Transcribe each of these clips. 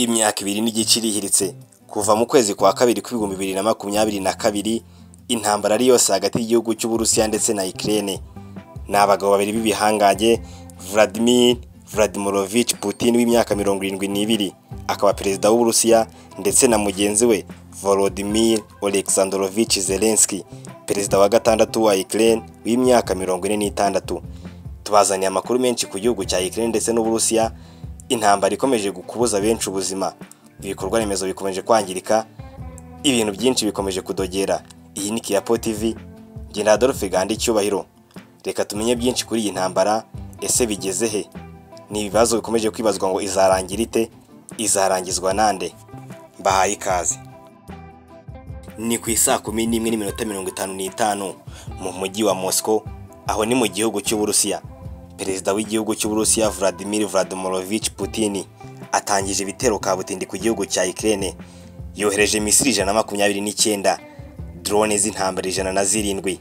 Imyaka ibiri n'igice irihiritse kuva mu kwezi kwa kabiri kw'ibihumbi bibiri na makumyabiri na kabiri intambara ari yose hagati y'igihugu cy'Uburusiya ndetse na Ukraine. Ni abagabo babiri b'ibihangange Vladimir Vladimirovich Putin w'imyaka mirongo irindwi n'ibiri, akaba perezida w'Uburusiya ndetse na mugenzi we Volodymyr Oleksandrovich Zelensky, perezida wa gatandatu wa Ukraine w'imyaka mirongo ine n'itandatu. Tubazaniye amakuru menshi ku gihugu cya Ukraine ndetse n'Uburusiya, intambara ikomeje kubuza benshi ubuzima, ibikorwa remezo bikomeje kwangirika, ibintu byinshi bikomeje kudogera. Iyi ni Kiyapo TV, njye ni Adolphe Gahanda Icyubahiro. Reka tumenye byinshi kuri iyi ntambara, ese bigeze he? Ni ibibazo bikomeje kwibazwa ngo izarangira ite? Izarangizwa nande? Mbahaye ikaze. Ni ku isaa kumi n'imwe n'iminota mirongo itanu n'itanu mu mujyi wa Moscow, aho ni mu gihugu cy'Uburusiya. Perezida w'igihugu cy'Uburusiya Vladimir Vladimirovich Putin atangije ibitero kabutindi ku gihugu cya Ukraine. Yohereje misiri ijana na makumyabiri n'icyenda, drone z'intambara ijana na zirindwi.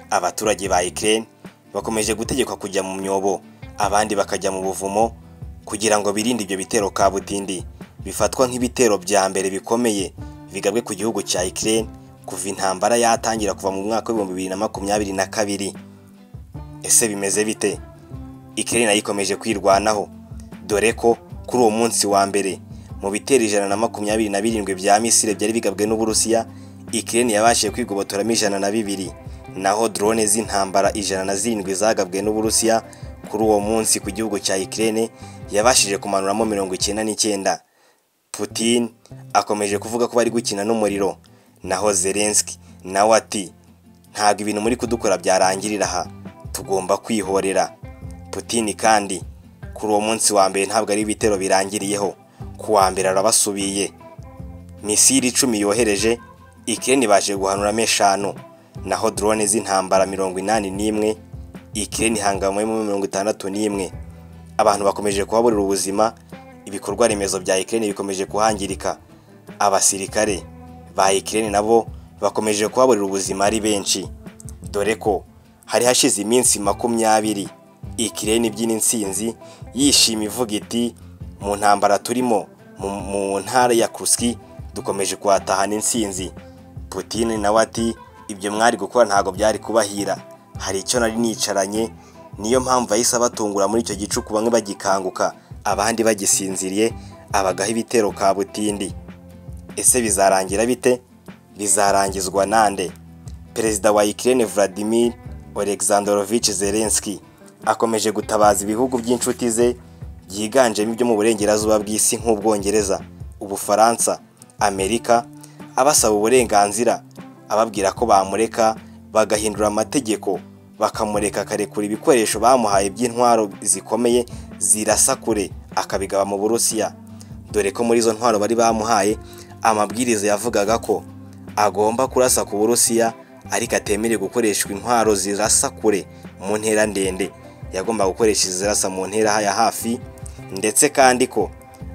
Abaturage ba Ukraine bakomeje gutegekwa kujya mu myobo, abandi bakajya mu buvumo kugira ngo birinde ibyo bitero kabutindi bifatwa nk'ibitero bya mbere bikomeye bigabwe ku gihugu cya Ukraine kuva intambara yatangira kuva mu mwaka w'ibihumbi bibiri na makumyabiri na kabiri. Ese bimeze bite? Ukraine nayo ikomeje kwirwanaho dore ko kuri uwo munsi wa mbere mu bitero ijana na makumyabiri na birindwi bya misile byari bigabwe n'Uburusiya, Ukraine yabashije kwigobotoramo ijana na bibiri, naho drone z'intambara ijana na zirindwi zagabwe n'Uburusiya kuri uwo munsi ku gihugu cya Ukraine yabashije kumanuramo mirongo icyenda n'icyenda. Putin akomeje kuvuga ko bari gukina n'umuriro, naho Zelensky nawe ati ntabwo ibintu muri kudukora byarangirira aha, tugomba kwihorera. Putin kandi kuri uwo munsi wa mbere ntabwo ari ibitero birangiriyeho, ku wa mbere arabasubiye. Misiri icumi yohereje, Ukraine ibashije guhanuramo eshanu, naho drone z'intambara mirongo inani n'imwe, Ukraine ihanganyemo mirongo itandatu n'imwe. Abantu bakomeje kuhaburira ubuzima, ibikorwa remezo bya Ukraine bikomeje kuhangirika. Abasirikare ba Ukraine nabo bakomeje kuhaburira ubuzima ari benshi, dore ko hari hashize iminsi makumyabiri Ukraine ibyina intsinzi yishima ivuga iti mu ntambara turimo mu mu ntara ya Kursk dukomeje kuhatahana intsinzi. Putin nawe ati ibyo mwari gukora ntabwo byari kubahira, hari icyo nari nicaranye niyo mpamvu yahise abatungura muri icyo gicuku bamwe bagikanguka abandi bagisinziriye abagaho ibitero kabutindi. Ese bizarangira bite? Bizarangizwa nande? Perezida wa Ukraine Vladimir Oleksandrovich Zelensky akomeje gutabaza ibihugu by'inshuti ze byiganjemo ibyo mu burengerazuba bw'isi nk'Ubwongereza, Ubufaransa, Amerika, abasaba uburenganzira, ababwira ko bamureka bagahindura amategeko, bakamureka akarekura ibikoresho bamuhaye by'intwaro zikomeye zirasa kure akabigaba mu Burusiya, dore ko muri izo ntwaro bari bamuhaye amabwiriza yavugaga ko agomba kurasa ku Burusiya ariko atemerewe gukoreshwa intwaro zirasa kure mu ntera ndende yagomba gukoresha izirasa mu ntera ya hafi ndetse kandi ko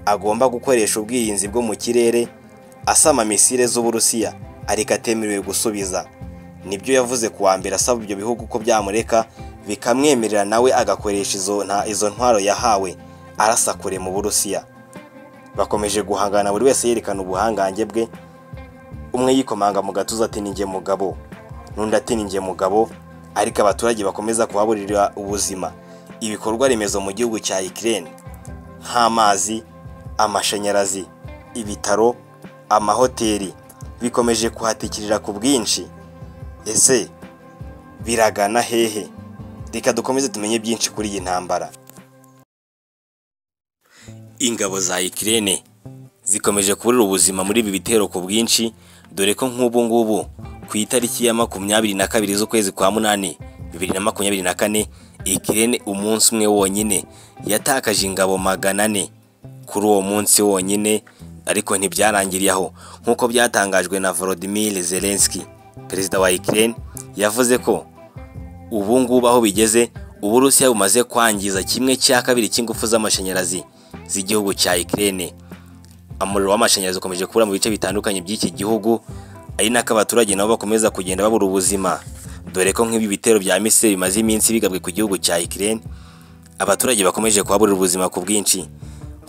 agomba gukoresha ubwirinzi bwo mu kirere asama misile z'Uburusiya ariko atemerewe gusubiza nibyo yavuze ku wa mbere asaba ibyo bihugu ko byamureka bikamwemerera nawe agakoresha izo izo ntwaro yahawe arasa kure mu Burusiya bakomeje guhangana buri wese yerekana ubuhangange bwe umwe yikomanga mu gatuza ati ninjye mugabo n'undi ati ninjye mugabo ariko abaturage bakomeza kuhaburira ubuzima ibikorwa remezo mu gihugu cya Ukraine nk'amazi amashanyarazi ibitaro amahoteli bikomeje kuhatikirira ku bwinshi ese biragana hehe reka dukomeze tumenye byinshi kuri iyi ntambara ingabo za Ukraine zikomeje kuburira ubuzima muri ibi bitero ku bwinshi dore ko nk'ubu ngubu ku itariki ya makumyabiri na kabiri z'ukwezi kwa munani bibiri na makumyabiri na kane Ukraine umunsi umwe wonyine yatakaje ingabo magana ane kuri uwo munsi wonyine ariko ntibyarangiriye aho nk'uko byatangajwe na Volodymyr Zelensky perezida wa Ukraine yavuze ko ubu ngubu aho bigeze Uburusiya bumaze kwangiza kimwe cya kabiri cy'ingufu z'amashanyarazi z'igihugu cya Ukraine umuriro w'amashanyarazi ukomeje kubura mu bice bitandukanye by'iki gihugu ari nako abaturage nabo bakomeza kugenda babura ubuzima dore ko nk'ibi bitero bya misiri bimaze iminsi bigabwe ku gihugu cya Ukraine abaturage bakomeje kuhaburira ubuzima ku bwinshi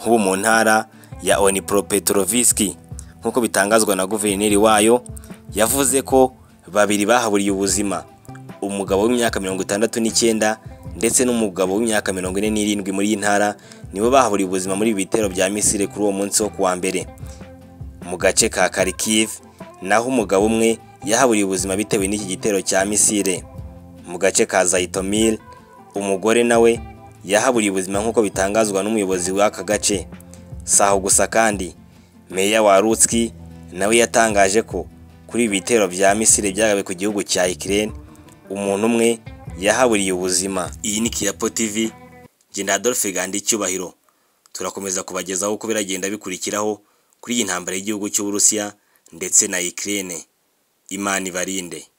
nk'ubu mu ntara ya Onipro Petroviski nk'uko bitangazwa na guverineri wayo yavuze ko babiri bahaburiye ubuzima umugabo w'imyaka mirongo itandatu n'icyenda ndetse n'umugabo w'imyaka mirongo ine n'irindwi muri iyi ntara nibo bahaburiye ubuzima muri ibi bitero bya Misiri kuri uwo munsi wo kuwa mbere mu gace ka Kharkiv naho umugabo umwe yahaburiye ubuzima bitewe n'iki gitero cya Misiri mu gace ka Zaitomil umugore nawe yahaburiye ubuzima nk'uko bitangazwa n'umuyobozi w'aka gace si aho gusa kandi meya wa Rutski nawe yatangaje ko kuri ibi bitero bya Misiri byagabe ku gihugu cya Ukraine umuntu umwe yahaburiye ubuzima iyi ni Kiyapo TV njye na Adolphe Gandi Cyubahiro turakomeza kubagezaho uko biragenda bikurikiraho kuri iyi ntambara y'igihugu cy'Uburusiya ndetse na Ukraine Imana ibarinde